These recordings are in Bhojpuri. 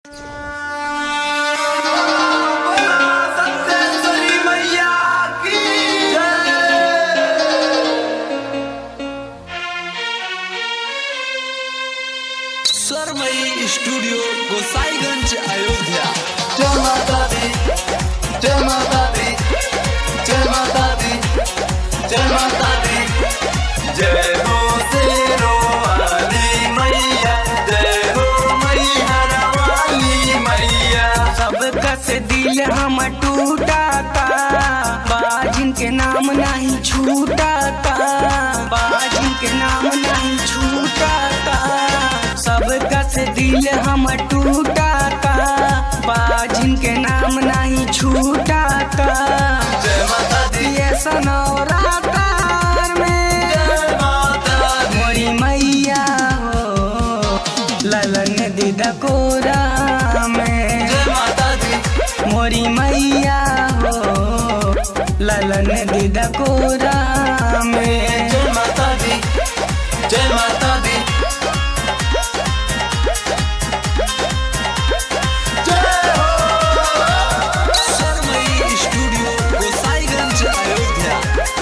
सरमई स्टूडियो गोसाईगंज अयोध्या जय माता दी जय माता दी जय माता दी जय माता दी जय हो शेरो वाली मैया जय हो मैहर वाली मैया सबका से दिल हम टूटाता बाजिन के नाम नहीं छूटाता बाजिन के नाम नहीं छूटाता सबका से दिल हम टूटाता बाजिन के नाम नहीं छूटाता जय माता दी ये सनौरातार में जय माता दी मोरी मैया हो ललन दीदा कोरा में जय माता दी मोरी मैया हो ललन दीदा कोरा में जय माता दी जय माता दी जय हो सरमई स्टूडियो गोसाईगंज अयोध्या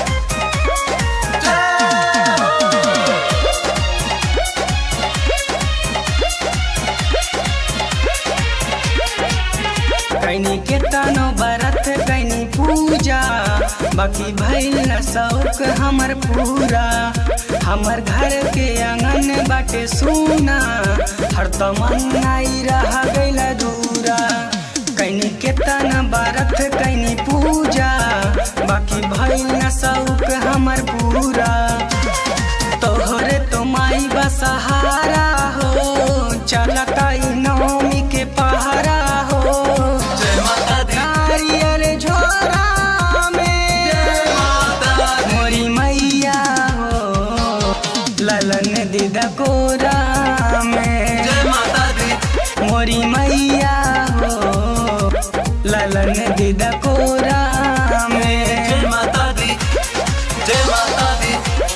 कैनी के तनो बरत कैनी पूजा बाकी भइल न शौक हमर पूरा हमर घर के आंगन बाटे सुना हर तमन्नाई रह गइल दूरा कैनी के तन बरत कैनी पूजा बाकी भइल न शौक हमर पूरा तोहरे तो माई बसहारा हो चलता ई नौमी के पहरा हो जय माता दी नारियल झोरा में माता दी मोरी मैया हो ललन दीदा कोरा में जय माता दी मोरी मैया हो ललन दीदा कोरा में जय माता दी जय माता दी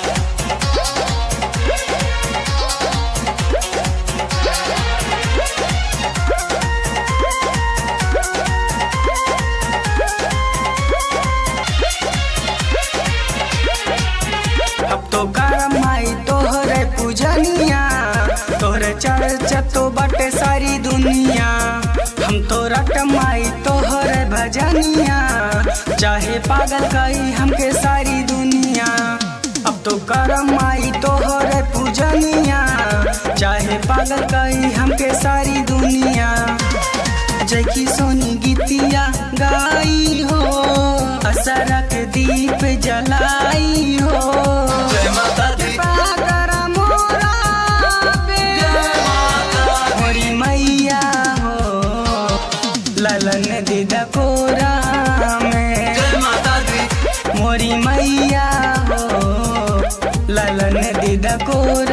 अब तो करम माई तोहरे पूजनिया तोहरे चर्चा तो बटे सारी दुनिया हम तो रट माई तोहरे भजनिया चाहे पागल कई हमके सारी दुनिया अब तो करम माई तोहरे पूजनिया चाहे पागल कई हमके सारी दुनिया जय की सोनी गीतिया गाई हो असरक दीप जलाई हो जय माता दी पाकर मोरा पे मोरी मैया हो ललन दीदा कोरा में जय माता दी मोरी मैया हो ललन दीदा कोरा